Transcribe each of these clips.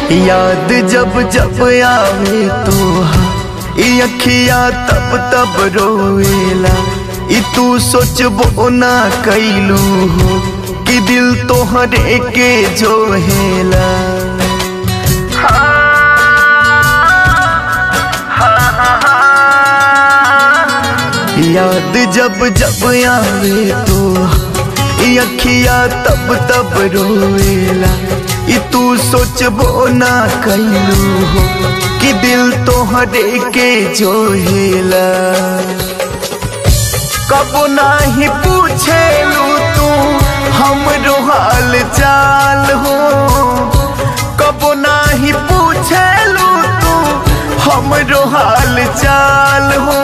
याद जब जब आवे तोहा ई अखिया तब तब रोवेला ई तू सोचबो ना कैलू हो कि दिल तोहरे के जो हेला याद जब जब आवे तो ई अखिया तब तब रोवेला ई तू सोचबो ना कैलू हो कि दिल तोहरे के जो हेला कबो नाही पूछेलू तू हमरो हाल चाल हो कबो नाही पूछेलू तू हमरो हाल चाल हो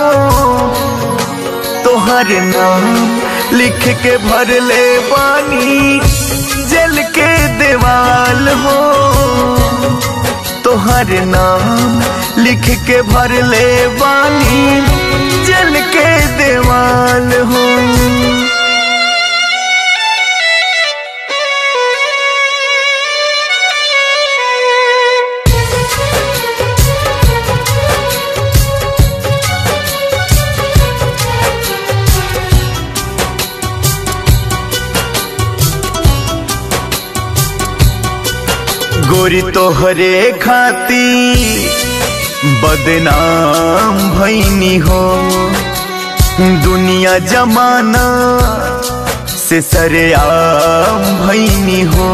तोहर नाम लिख के भर ले बानी जल के देवाल हो तोहर नाम लिख के भर ले बानी जल के देवाल हो गोरी तोहरे खाती बदनाम भैनी हो दुनिया जमाना से सरेआम भैनी हो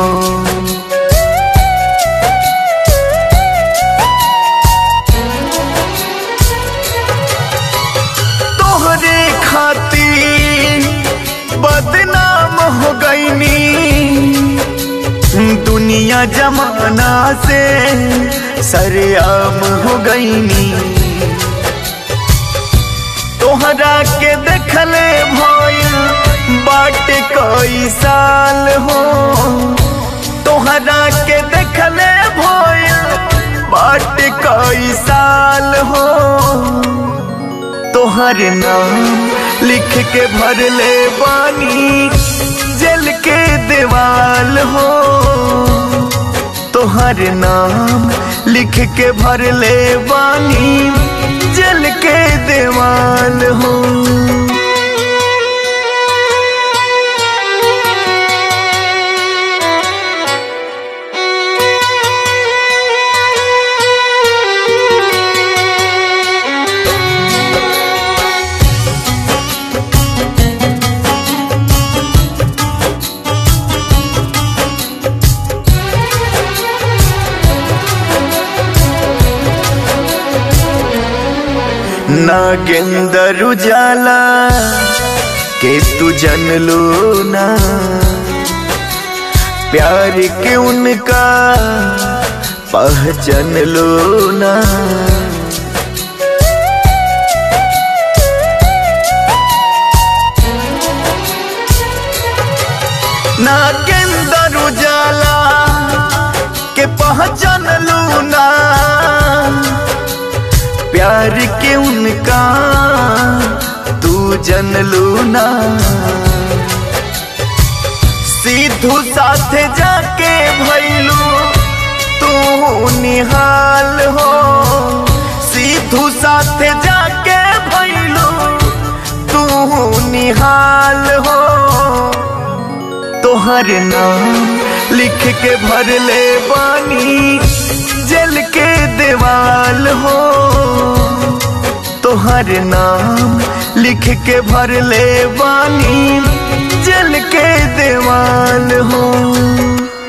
तोहरे खाती बदनाम हो गईनी दुनिया जमाना से सरेआम हो गईनी तोहरा के देखले भइल बाट कई साल हो तोहरा के देखले भइल बाट कई साल हो तोहर नाम लिख के भर ले बानी जल के देवाल हो तोहर नाम लिख के भर ले बानी जल के देवाल हो नागेंदर उजाला के तू जन लो ना प्यार के उनका पहचान लो ना नागेंदर उजाला के पहचान लो ना प्यार के उनका तू जन लूना सीधू साथ जाके भैलू तू निहाल हो सीधू साथ जाके भैलू तू निहाल हो तोहर नाम लिख के भर ले बानी जल के देवाल हो तोहर नाम लिख के भर ले बानी जल के देवाल हो